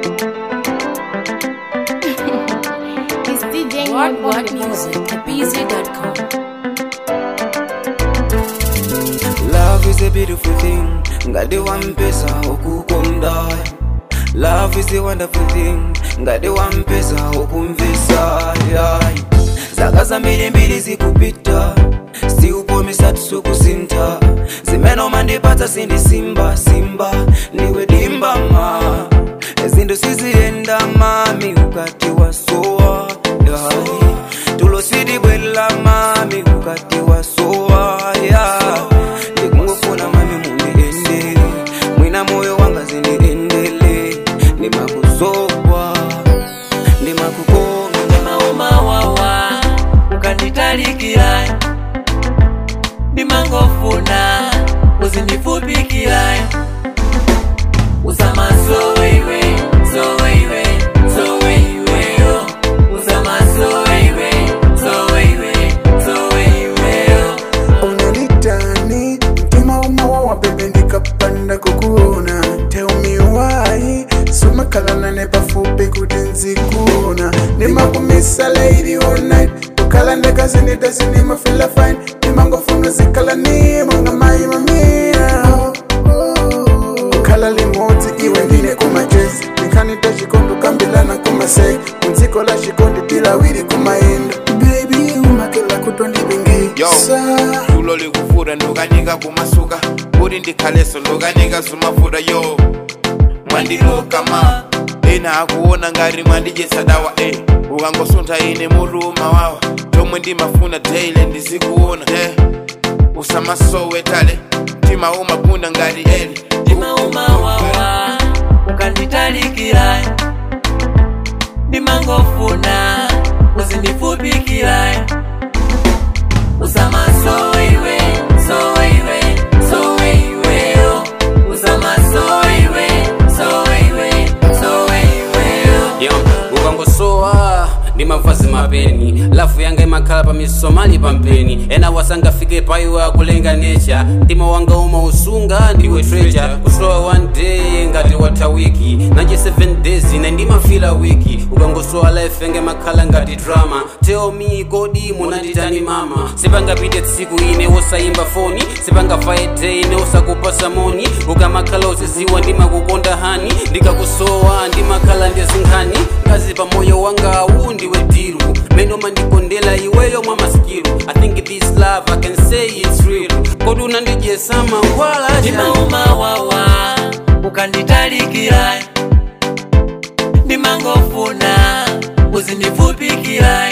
It's DJ What Moon What on the Music at BZ.com. Love is a beautiful thing ngati wampesa ukukonda Love is a wonderful thing ngati wampesa ukumvisa yeah. zaka zambirimbiri zikupita siupomesa tisukusinta zimene umandipatsa sindisimba simba ndiwe dimba ma zinthu siziyenda mami ukati wasowa yeah. tulo sidibwela mami ukati wasowa yeah. ndikungofuna mami mundiendele mwina moyo wanga zindiendele ndimakuzowa ndimakukonga maumawawa ukanditalikira ndimangofuna uzindifupikira uzama soweiwe soweiwe soweiweyo uzama soweiwe soweiwe soweiweyo unanitani mtima umawawa bebe ndikapanda kukuona teumiwayi sumakalana pafupi kuti nzikuona ndimakumisa lady all night ukala ndekazindidasi ndimafila fine ndimangofuna zikala nimanga mayi mamia ukhala limodzi iwe ndine kumajezi ndikhanita chikondi kambilana kumasei kundziko la chikondi tilawiri kumayenda baby umakela Yo, kutondibingisa tulo likufura ndokanyika kumasuka kuti ndikhaleso ndokanyika zumafura yo mwandiloka ma ena akuona ngati mwandijesa dawa eh. ukangosuntha ine muruma wawa tomwe ndimafuna daily ndizikuona eh. usamasowe tale mtima umagunda ngati eli ndimaumawawa ukanditalikira ndimangofuna uzindifupikira uzama soiwe soiwe soiweyo uzama soiwe soiwe soiweyo yo ukangosowa ndi mavazi mapeni lafu yanga imakhala pa misomali pampeni ena wasangafike paiwe akulenga necha mtima wanga umausunga ndiwe treasure kusowa one day ngati watha wiki nache 7 days ine ndimafila wiki ukangosowa life yanga imakhala ngati drama tell me kodi munanditani mama sipangapite tsiku ine wosayimba foni sipangavaye day ine wosakupasa moni ukamakhala uziziwa ndimakukonda hani ndikakusowa ndimakhala ndizinkhani ngazi pa moyo wangawu ndiwe diru mene umandikondela iweyo mwa masikiru i think this love i can say it's real kodi unandijesa mangwala chani ndimaumawawa ukanditalikira ndimangofuna uzindifupikira